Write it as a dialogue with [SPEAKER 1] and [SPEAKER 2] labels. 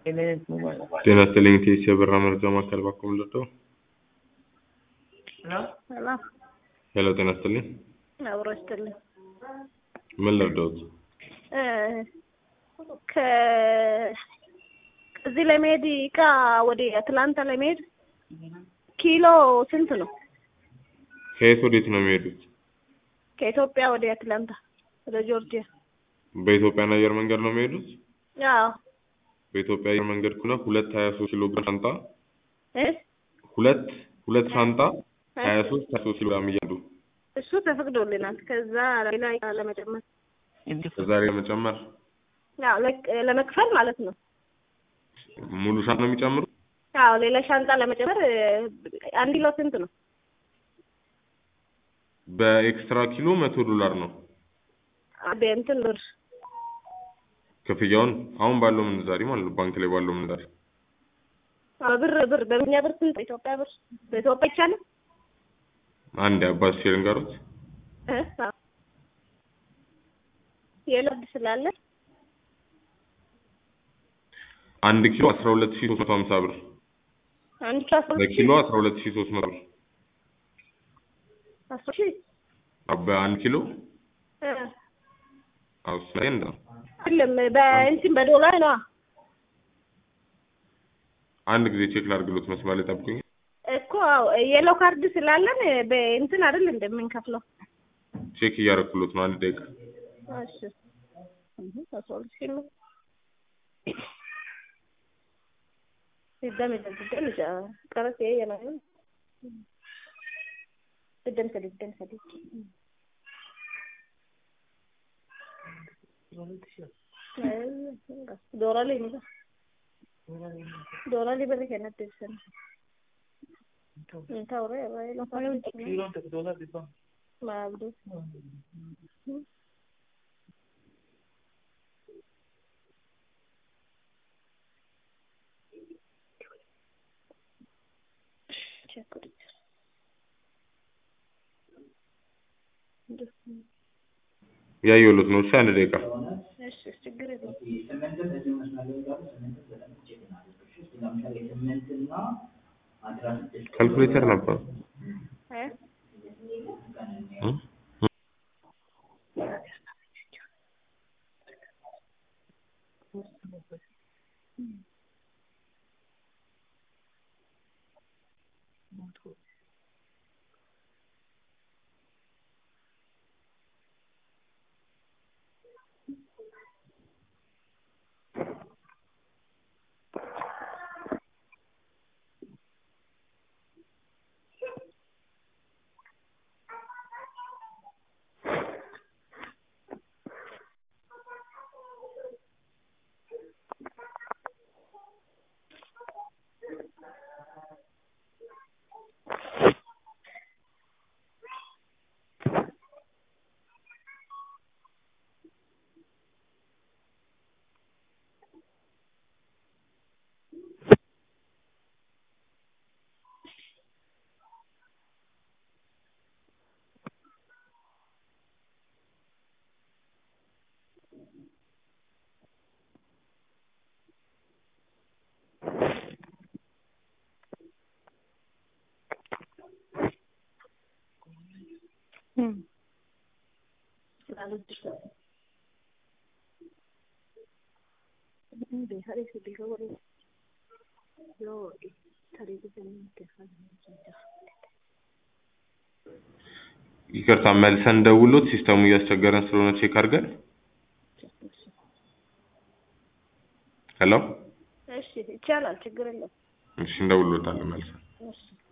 [SPEAKER 1] ጤና ይስጥልኝ ቴስ የበራ መረጃ ማዕከል ባኮ ምልደው
[SPEAKER 2] ሰላም
[SPEAKER 1] ሄሎ ጤና ይስጥልኝ
[SPEAKER 2] አብሮ ይስጥልኝ።
[SPEAKER 1] ምን ልርዳዎት
[SPEAKER 2] እ ከ- እዚህ ለመሄድ እቃ ወደ አትላንታ ለመሄድ ኪሎ ስንት ነው?
[SPEAKER 1] ከየት ወዴት ነው የሚሄዱት
[SPEAKER 2] ከኢትዮጵያ ወደ አትላንታ ወደ ጆርጂያ።
[SPEAKER 1] በኢትዮጵያን አየር መንገድ ነው የሚሄዱት
[SPEAKER 2] አዎ
[SPEAKER 1] በኢትዮጵያ አየር መንገድ ከሆነ ሁለት ሀያ ሶስት ኪሎ ግራም ሻንጣ
[SPEAKER 2] እ
[SPEAKER 1] ሁለት ሁለት ሻንጣ ሀያ ሶስት ሀያ ሶስት ኪሎ ግራም እያሉ
[SPEAKER 2] እሱ ተፈቅዶልናል። ከዛ ሌላ እቃ ለመጨመር
[SPEAKER 1] ከዛሬ ለመጨመር
[SPEAKER 2] አዎ ለቅ- ለመክፈል ማለት ነው።
[SPEAKER 1] ሙሉ ሻንጣ ነው የሚጨምሩ
[SPEAKER 2] አዎ ሌላ ሻንጣ ለመጨመር እ፣ አንድ ኪሎ ስንት ነው?
[SPEAKER 1] በኤክስትራ ኪሎ መቶ ዶላር ነው
[SPEAKER 2] በእንትን ብር
[SPEAKER 1] ክፍያውን አሁን ባለው ምንዛሬ ማለት ነው ባንክ ላይ ባለው ምንዛሬ
[SPEAKER 2] አዎ ብር ብር በእኛ ብር ስንት? በኢትዮጵያ ብር በኢትዮጵያ ይቻላል?
[SPEAKER 1] አንድ አባት ሼር ንገሩት
[SPEAKER 2] እ? አዎ የለብድ ስላለ
[SPEAKER 1] አንድ ኪሎ አስራ ሁለት ሺ ሶስት መቶ ሀምሳ ብር
[SPEAKER 2] አንድ ኪሎ አስራ ሁለት ሺህ
[SPEAKER 1] በኪሎ አስራ ሁለት ሺ ሶስት መቶ ብር
[SPEAKER 2] አስራ ሺህ
[SPEAKER 1] በአንድ ኪሎ
[SPEAKER 2] እ፣
[SPEAKER 1] አውስ ላይ እንደ
[SPEAKER 2] አይደለም በእንትን በዶላር ነው
[SPEAKER 1] አንድ ጊዜ ቼክ ላድርግሎት መስመር ላይ ጠብቁኝ
[SPEAKER 2] እኮ አዎ የሎ ካርድ ስላለን በእንትን አይደል እንደምንከፍለው
[SPEAKER 1] ቼክ እያደረኩሎት ነው አንድ ደቂቃ
[SPEAKER 2] እሺ እህ አስራ ሁለት ሺህ ነው ሲደም ሲደም ቀረስ ይሄ ነው ሲደም ሲደም ሲደም ዶራሊ ነው ዶራሊ በለ ከነት ደሰን ታውረ ወይ ነው ማብዱ
[SPEAKER 1] ያየሁሎት ነው እሺ አንድ ደቂቃ
[SPEAKER 2] እሺ ችግር የለም
[SPEAKER 1] ካልኩሌተር ነበር
[SPEAKER 2] እ
[SPEAKER 1] እ? ይቅርታ መልሰን ደውሎት ሲስተሙ እያስቸገረን ስለሆነ ቼክ አድርገን ሄሎ
[SPEAKER 2] እሺ ይቻላል ችግር የለም
[SPEAKER 1] እሺ እንደውሎታለን መልሰን
[SPEAKER 2] እሺ